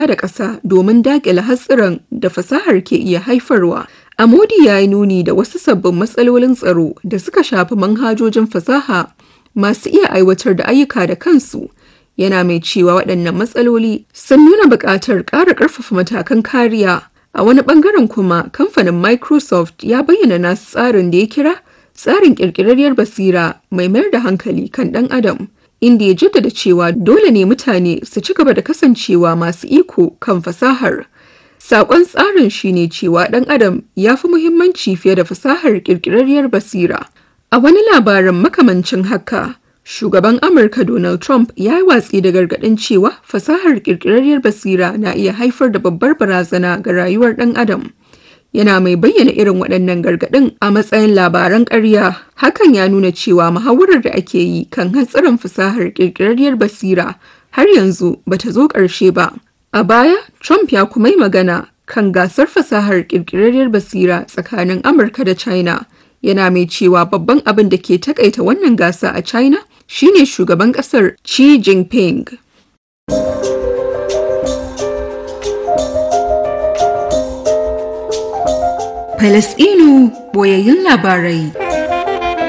da ƙasa domin daƙile hatsuran da fasahar ke iya haifarwa. Amodi ya yi nuni da wasu sabbin matsalolin tsaro da suka shafi manhajojin fasaha masu iya aiwatar da ayyuka da kansu. Yana mai cewa waɗannan matsaloli sun nuna buƙatar ƙara ƙarfafa matakan kariya. A wani ɓangaren kuma, kamfanin Microsoft ya bayyana nasu tsarin da ya kira tsarin ƙirƙirarriyar basira mai mayar da hankali kan ɗan adam. inda ya jaddada cewa dole ne mutane su ci gaba da kasancewa masu iko kan fasahar. Saƙon tsarin shine cewa ɗan adam ya fi muhimmanci fiye da fasahar ƙirƙirarriyar basira. A wani labarin makamancin haka, shugaban Amurka Donald Trump ya yi watsi da gargaɗin cewa fasahar ƙirƙirarriyar basira na iya haifar da babbar barazana ga rayuwar ɗan adam. yana mai bayyana irin waɗannan gargaɗin a matsayin labaran ƙarya hakan ya nuna cewa muhawarar da ake yi kan hatsarin fasahar ƙirƙirarriyar basira har yanzu bata zo ƙarshe ba a baya trump ya kuma yi magana kan gasar fasahar ƙirƙirarriyar basira tsakanin amurka da china yana mai cewa babban abin da ke takaita wannan gasa a china shine shugaban ƙasar xi jinping Falasɗinu boyayyun labarai.